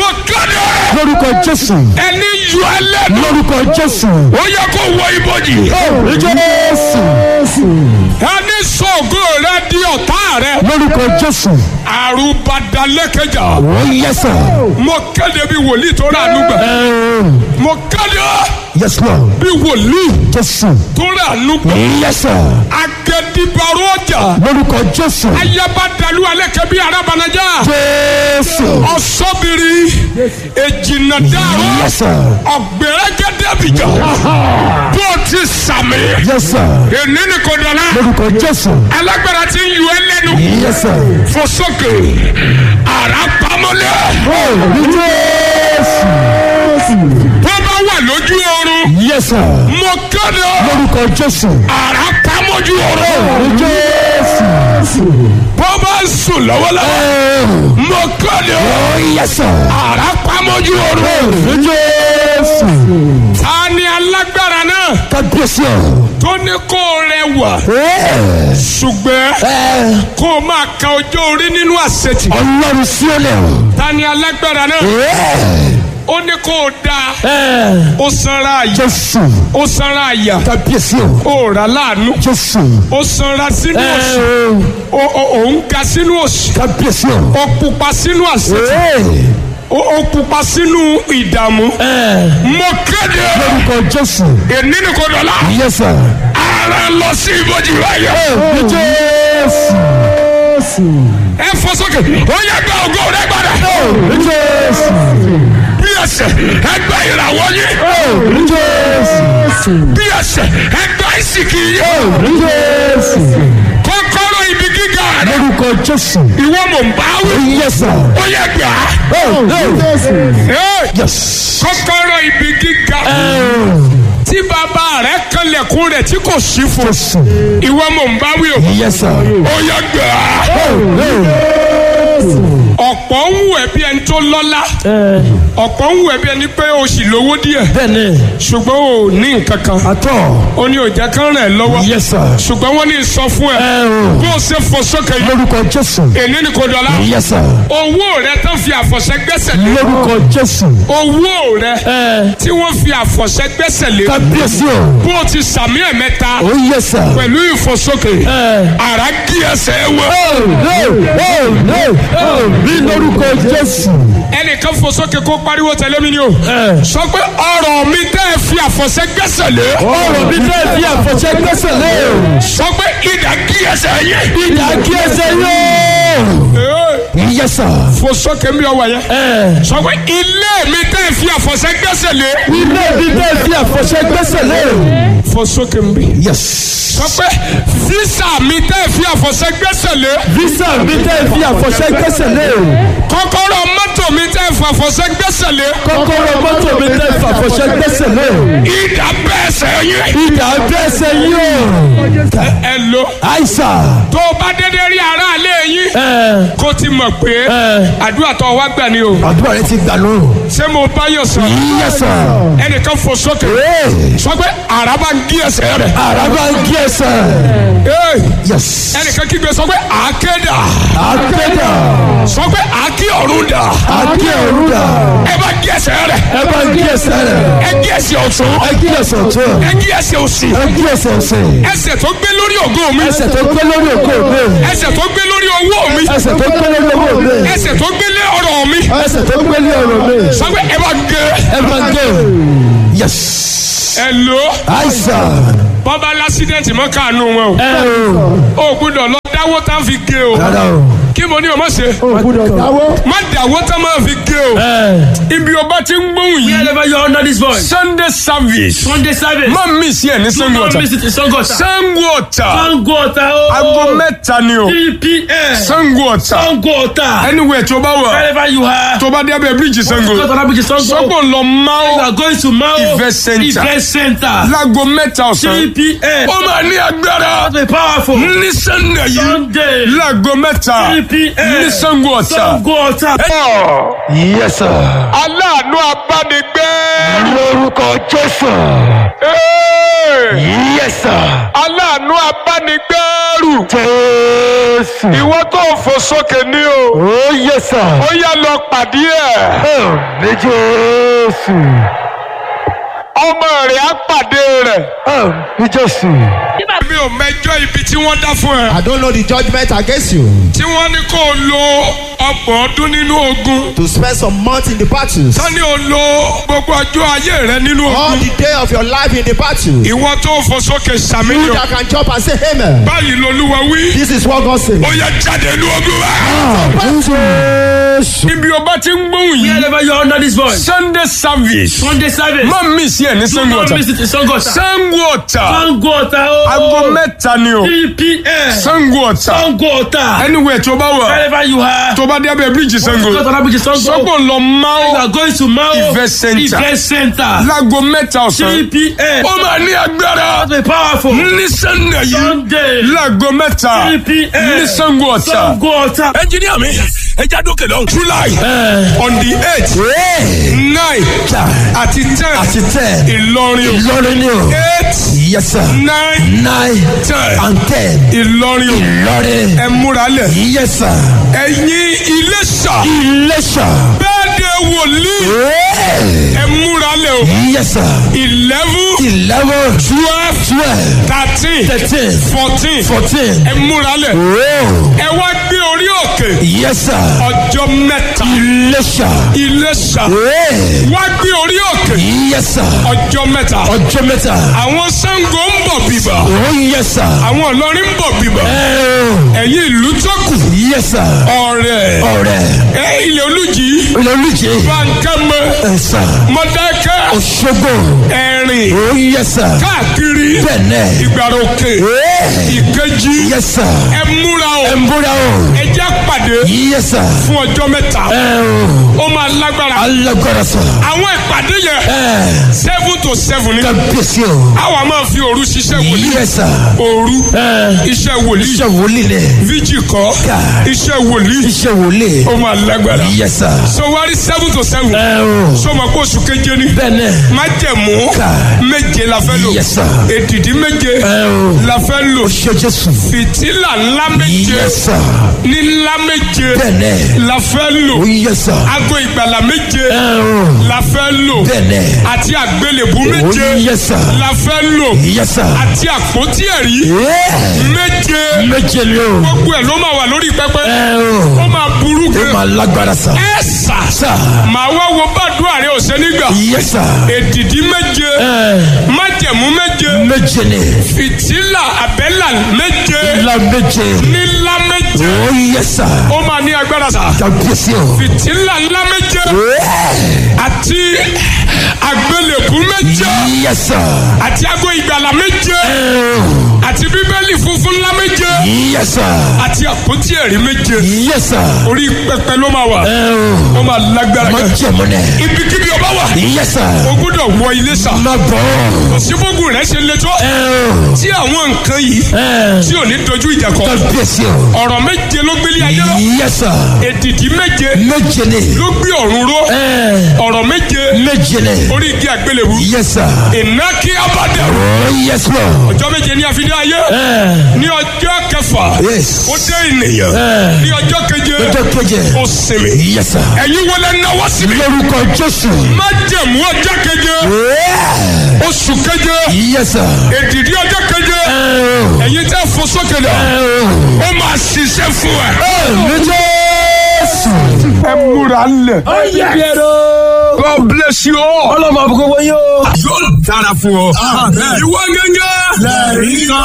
kéde lórúkọ jésù ẹni yọ ẹlẹ́nu lórúkọ jésù ó yẹ kó wọ ibojì jésù ẹni sọ̀gọ́ rẹ di ọ̀tá rẹ lórúkọ jésù àrùbadalẹ́kẹjà ó yẹsà mo kéde bí wòlíì tó rà nùgbà mo kéde yes lord bí wòlíì jésù tó rà nùgbà yẹsà agẹdìbàrò ọjà lórúkọ jésù ayabadalu alẹ́kẹ̀ bí arabanajá jésù ọ̀sọ́bìrì èjìnàdàrú yẹsà ọ̀gbẹ̀rẹ̀gẹ̀dẹ̀bìjà bó ti sàmì yẹsà èní ni kò dọ̀la lórúkọ jésù alágbára ti ń yọ ẹ lẹ́nu yẹsà fosókè ara pamọ́lẹ̀ jésù bó bá wà lójú oorun yẹsà mo kéde lórúkọ jésù ara pamọ́jú oorun jésù bó bá ń sùn lọ́wọ́lọ́wọ́ mo kéde yẹsà ara pamọ́jú oorun jésù ta ni alágbára náà kábíyèsí tó ní kó rẹwà ṣùgbọ́n kó o máa ka ọjọ́ orí nínú àṣetì ọlọ́run sí ọlẹ́ ta ni alágbára náà ó ní kó o da ó sanra àyà jésù ó sanra àyà kábíyèsí ó rà láàánú jésù ó sanra sínú òṣì ó- ó- ó ń ga sínú òṣì kábíyèsí ó pupa sínú àṣetì ó ó pupa sínú ìdààmú mo kéde lórúkọ jésù èní ni kò dọ̀la yẹsà ara lọ sí ibojì báyọ̀ jésù ẹ fọ sókè ó yẹ gba ògo rẹ gbàdá jésù bí ẹsẹ̀ ẹ gba ìràwọ̀ yín jésù bí ẹsẹ̀ ẹ gba ìsìnkì yín jésù kọ́kọ́rọ́ ibi gíga rẹ lórúkọ jésù ìwọ mò ń bá wí yẹsà ó yẹ gbà á jésù Ẹ́, yes kọ́kọ́rọ́ ibi gíga tí bàbá rẹ kanlẹ̀kùn rẹ̀ tí kò sí fún jésù ìwọ mò ń bá wí o yẹsà ó yẹ gbà á ọ̀pọ̀ ń wù ẹ́ bí ẹni tó lọ́lá ọ̀pọ̀ ń wù ẹ́ bí ẹni pé o sì lówó díẹ̀ bẹ́ẹ̀ni ṣùgbọ́n o ní nǹkan kan àtọ ó ní òjá kan rẹ̀ lọ́wọ́ yẹsà ṣùgbọ́n wọ́n ní sọ fún ẹ bó o ṣe fò sókè yìí lórúkọ jésù èní ni kò dọ̀la yẹsà owó rẹ tán fi àfọ̀ṣẹ gbẹ́sẹ̀ lé lórúkọ jésù owó rẹ tí wọ́n fi àfọ̀ṣẹ gbẹ́sẹ̀ lé kábíyèsí o bó o ti sàmì ẹ̀ mẹ́ta ó yẹsà pẹ̀lú ìfòsókè ara kí ẹsẹ̀ wọ bí lórúkọ jésù ẹnìkan fòsókè kó pariwo tẹ̀lé mi ni o sọ pé ọ̀rọ̀ mi tẹ́ ẹ fi àfọ̀ṣẹ gbẹ́sẹ̀ lé ọ̀rọ̀ mi fẹ́ fi àfọ̀ṣẹ gbẹ́sẹ̀ lé o sọ pé ìdá kí ẹsẹ̀ yẹ ìdá kí ẹsẹ̀ yóò yẹsà fòsókè mi ọwọ́ yẹn sọ pé ilé mi tẹ́ ẹ fi àfọ̀ṣẹ gbẹ́sẹ̀ lé ilé mi fẹ́ fi àfọ̀ṣẹ gbẹ́sẹ̀ lé o fòsókè mi yes sọ pé físà mi tẹ́ ẹ fi àfọ̀ṣẹ gbẹ́sẹ̀ lé visa mi fẹ́ fi àfọ̀ṣẹ gbẹ́sẹ̀ lé o kọ́kọ́rọ́ mọ́tò mi tẹ́ ẹ fi àfọ̀ṣẹ gbẹ́sẹ̀ lé kọ́kọ́rọ́ mọ́tò mi fẹ́ fi àfọ̀ṣẹ gbẹ́sẹ̀ lé o ìdá bẹ́ẹ̀ sẹ́yìn ìdá gbẹ́sẹ̀ yóò ẹ lo àìsà tó o bá dédé rí aráalé yín kó ti mọ̀ pé àdúrà tó wá gbà ni o àdúrà rẹ ti gbà lóru ṣé mo bá yọ̀ sọ yẹsà ẹnìkan fò sókè sọ pé àràbà ń gí ẹsẹ̀ rẹ̀ àràbà kí ẹsẹ̀ Hey! yes ẹnìkan kígbe sọ pé àákéda àgbẹ̀dà sọ pé àákí ọ̀run dà àkí òrùdà ẹ bá gí ẹsẹ̀ rẹ̀ ẹ bá kí ẹsẹ̀ rẹ ẹ gí ẹsẹ̀ ọ̀tún ẹ kí ẹsẹ̀ ọ̀tún ẹ gí ẹsẹ̀ òsì ẹ kí ẹsẹ̀ ọ̀sẹ̀ ẹsẹ̀ tó gbé lórí ògo mi ẹsẹ̀ tó gbé lórí òkú mi ẹsẹ̀ tó gbé lórí owó mi ẹsẹ̀ tó gbé lórí owó mi ẹsẹ̀ tó gbé lé ọrọ̀ mi ẹsẹ̀ tó gbé lórí ọ̀rọ̀ mi sọ pé ẹ bá gé ẹ bá gé yes ẹ lò àìsàn bọ́bá lásídẹ̀ntì mọ́ káànú wọn ẹ o o ò gbúdọ̀ lọ dáwó tá a fi gé o rárá o kí mo ní o má ṣe gbọ́dọ̀ dáwọ́ má dáwó tá a máa fi gé o ibi o bá ti ń gbóhùn yìí Wherever you are under this voice. sunday service Sunday service. má mi sí ẹ ní Do sango not ọ̀tà miss it in Sangota. sango ọ̀tà Sangota. Oh. aago mẹ́ta ni o 3 p.m. sango ọ̀tà Sangota. anywhere tó bá wà Wherever you are. tó bá dé abẹ́ bíríìjì sango Go to that bridge, Sango. sọ́kò lọ You máa are going to Mao Event center. Event Center. láago mẹ́ta ọ̀sán 3 p.m. ó máa ní agbára Be powerful. ní sunday yìí Sunday. láago mẹ́ta 3 p.m. ní sango ọ̀tà. Sangota. yes sir aláàánú abánigbé. lórúkọ jésù Hey! yes sir aláàánú abánigbé. ẹrù. jésù. ìwọ tó fò sókè ní o ó yẹ sà. ó yá lọ pàdé ẹ̀ ní jésù. ọmọ rẹ̀ á pàdé rẹ̀. ní jésù. mi ò mẹjọ ibi tí wọ́n dá fún ẹ. I don't know the judgment against you. tí wọ́n ní kó o lo ọgbọ̀n ọdún nínú ogun. To spend some months in the battles. sani o lo gbogbo ọjọ́ ayé rẹ nínú All ogun. the day of your life in the battle. You ìwọ tó fò sókè sàmìlò. that can jump and say amen. báyìí lolúwa wí. This is what God says. ó yẹ jáde ní ogun wa. jésù. ibi ọba ti ń gbóhùn yìí. Wherever you are under this voice. sunday service. Sunday service. má mi sí ẹ ní Do sango not ọ̀tà. miss it in Sangota. sango ọ̀tà. Sangota. oh. aago mẹ́ta ni o. 3 p.m. sango ọ̀tà. Sangota. anywhere tó bá wà. Wherever you are. tó bá dé abẹ́ bíríìjì sango. Sangota Rabbit is Sango. sọ́gbọ̀n lọ You máa are going to Mao Event center. Event Center. láago mẹ́ta ọ̀sán. 3 p.m. ó máa ní agbára. Be powerful. ní sunday yìí. Sunday. láago mẹ́ta. 3 p.m. ní sango ọ̀tà. Sangota. ẹnjìníà mi ẹja dókè lọ. july on the eight nine àti ten àti tẹ. ìlọrin o. ìlọrin ni o. eight yes sir. nine nine ten and ten. ìlọrin o. ìlọrin. ẹ múra lẹ̀. yes sir. ẹ̀yin iléṣà iléṣà. bẹ́ẹ̀ de wòlíì ẹ múra lẹ̀ o. yes sir. eleven eleven. twelve twelve. thirteen thirteen. fourteen fourteen. ẹ múra lẹ̀. oh. ẹ wá gbé orí òkè yes sir. ọjọ́ mẹ́ta iléṣà. iléṣà oh. wá gbé orí òkè yes sir. ọjọ́ mẹ́ta. ọjọ́ mẹ́ta. àwọn sango ń bọ̀ bíbà oh yes sir. àwọn ìlọrin ń bọ̀ bíbà oh. ẹ̀yin ìlú tó kù yes sir. ọ̀rẹ́ ọ̀rẹ́. ẹ ilẹ̀ olùjì olùjẹ́. bankẹ́mẹ ẹ sà. mọ̀dákẹ́ òṣogbo. ẹ̀rìn oh yes sir. káàkiri bẹ́ẹ̀nẹ̀. ìgbàròkè oh. ìkejì yes sir. ẹ múra o ẹ ń bóra o. ẹ jẹ́ pàdé yes sir. fún ọjọ́ mẹ́ta ẹ o. ó máa lágbára alágbára sà. àwọn ìpàdé yẹn ẹ seven to seven ni kábíyèsí o. àwa máa fi òru ṣiṣẹ́ wòlíì yes sir. òru ẹ iṣẹ́ wòlíì iṣẹ́ wòlíì lẹ̀. fíjì kọ́ Ká. iṣẹ́ wòlíì iṣẹ́ wòlíì. ó máa lágbára yes sir. so wárí seven to seven ẹ o. sọmọ kó oṣù keje ni bẹ́ẹ̀nẹ̀. májẹ̀mú Ká. méje la fẹ́ lò yes sir. èdìdí méje ẹ o. la fẹ́ lò ṣe jésù. fìtílà ńlá méje yes sir. ní ńlá méje bẹ́ẹ̀nẹ̀. la fẹ́ lò oh yes sir. aago ìgbàlà méje ẹ o. la fẹ́ lò bẹ́ẹ̀nẹ̀. àti àgbélébú oh méje yes sir. la fẹ́ lò yes sir. àti àpótí ẹ̀rí Yeah. méje méje ni o. gbogbo ẹ̀ ló máa wà lórí pẹpẹ ẹ ó o. máa burú ó gan máa lágbára sà. ẹ sà sà. màá wá wo bàdúrà rẹ ọ̀sẹ̀ nígbà yes sir. èdìdí méje ẹ májẹ̀mú méje méje ni. fìtílà àbẹ́là méje la méje. nílá méje oh yes sir. ó máa ní agbára sà kábíyèsí o. fìtílà ńlá méje àti àgbélébú méje yes sir. àti ago ìgbàlà méje àti bíbélì funfun ńlá méje yes sir. àti àpótí ẹ̀rí méje yes sir. orí pẹpẹ ló máa wà ẹ ó máa lágbára o. má gan jẹ̀mú nẹ̀. ibikíbi ọba wà yes sir. o gbọ́dọ̀ wọ ilé sà má bọ̀. òsínbógun rẹ ṣe le tó ẹ o. tí àwọn nǹkan yìí ẹ tí ò ní dojú ìjà kọ kábíyèsí o. ọ̀rọ̀ méje ló gbélé ayé lọ yes sir. èdìdí méje méje ni. ló gbé ọ̀run ró ẹ ọ̀rọ̀ méje méje ni. orí igi àgbélébù yes sir. ìnákí abadẹ oh yes lord. ọjọ́ méje ní àfidé ayé ẹ ní ọjọ́ kẹfà yes. ó dé ènìyàn ẹ ní ọjọ́ keje ọjọ́ keje. ó sinmi yes sir. ẹ̀yin wọlé náwó síbi lórúkọ jésù. má jẹ̀mú ọjọ́ keje Yeah. oṣù keje yes sir. èdìdí ọjọ́ keje ẹ o. ẹ̀yin tẹ́ fò sókè lọ ẹ o. ó máa ṣiṣẹ́ fún ẹ. ní jésù. ẹ múra lẹ̀. God bless you all. ọlọ́mọ àbúkọ́ wọ́n yóò. yóò dára fún ọ. ìwọ gángan. lẹ́rìí kan.